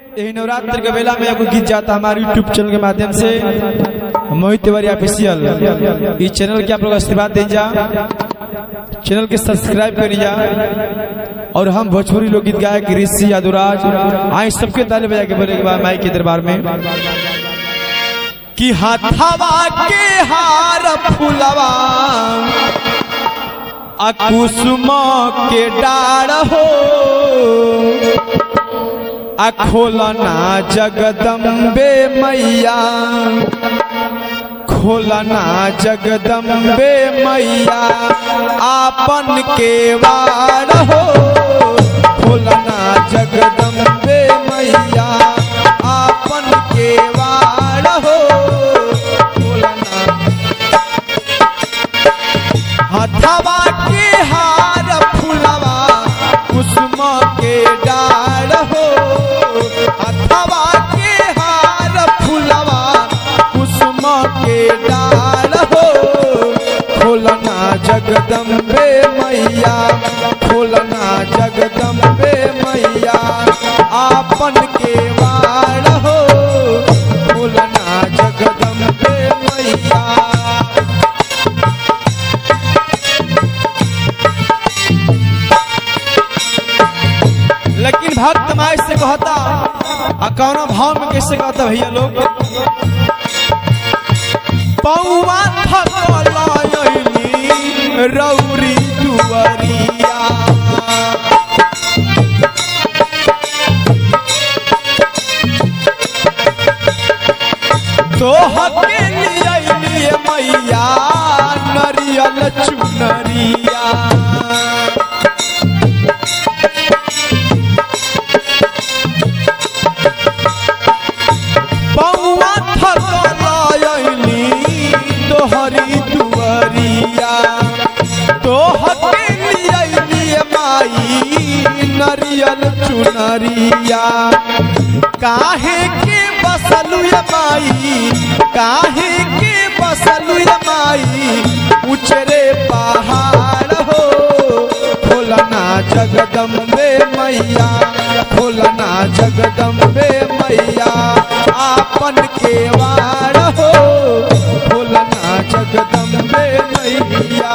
यही नवरात्र के बेला में एगो गीत जाता हमारे यूट्यूब चैनल के माध्यम से मोहित तिवारी ऑफिशियल इस चैनल के आप लोग आशीर्वाद दे जा चैनल के सब्सक्राइब करी जा और हम भोजपुरी लोकगीत गायक ऋषि यादुराज आए सबके ताले बजा के बोले के बाद माई के दरबार में कि हाथावा के हार फुलवा आ कुसुम के डाढ़ हो आ खोलना जगदम्बे मैया खोलना जगदम्बे मैया आपन के वार हो खोलना जगदम्बे मैया आपन के वार हो खोलना हथवा के हार फुलवा कुसुम के डार हो हथवा के हार फुलवा कुसुम के डार हो खोलना जगदम्बे मैया खोलना जगदम्बे मैया आपन के वार हो खोलना जगदम्बे मैया लेकिन भक्त माई से कहता आ कौना भाव में कैसे कहता भैया लोग पौवा थकलयली रौरी दुवरिया तोहके लिए मैया नरियल चुनरिया पौवा थकलयली तोहरी दुवरिया तोहके लिए माई नरियल चुनरिया काहे के बसलु ये माई काहे के बसलु ये माई उचरे पहाड़ हो खोलना जगदम्बे मैया खोलना जगदम्बे मैया आपन के वार हो खोलना जगदम्बे मैया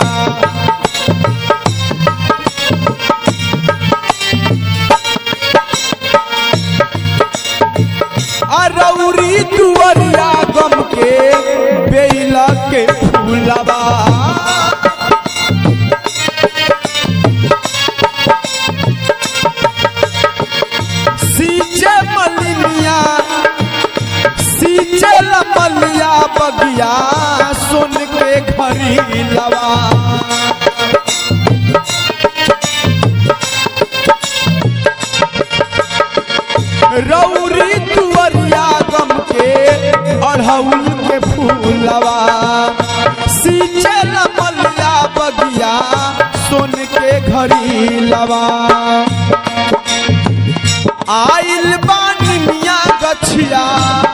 अरौरी दुवरिया गम के बेला के फूलबा सींचे मलिनिया सींचे लमलिया बगिया सुन के घरी लवा रौरी दुवरिया गम के अढ़ौल के फूलवा सींचे लमलिया बगिया सुन के घरी लवा आइल बानी मिया गछिया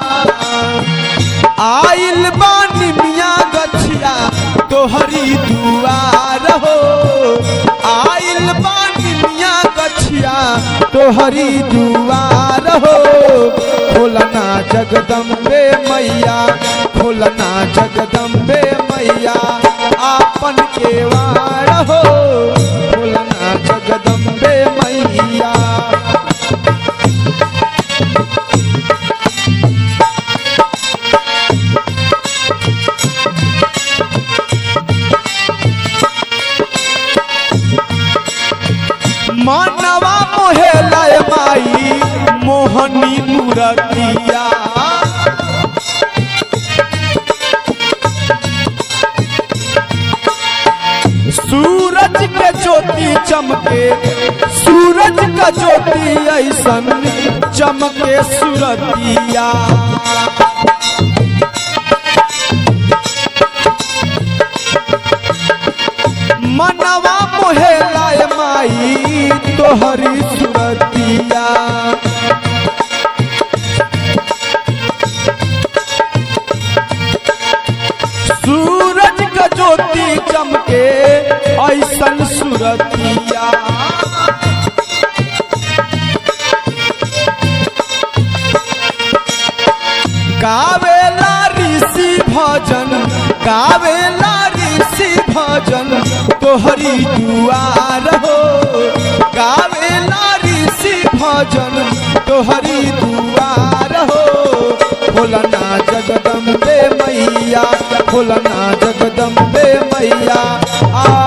आइल बानी मिया गछिया तोहरी दुआर हो आइल बानी मिया गछिया तोहरी दुआर हो खोलना जगदम्बे मैया खोलना जगदम्बे मैया आपन के वार हो खोलना जगदम्बे मैया मानवा मोहेला माई मोहनी मुरतिया सूरज के ज्योति चमके सूरज का ज्योति ऐसन चमके सुरतिया मनवा मोहेला माई तोहरी सुरतिया सूरज का ज्योति चमके ऐसन सुरतिया गावेला ऋषि भजन गावेला ऋषि भजन तोहरी दुआर हो गावेला ऋषि भजन तोहरी दुआर हो भोलना जगदम्बे मैया भोलना जगदम्बे मैया आ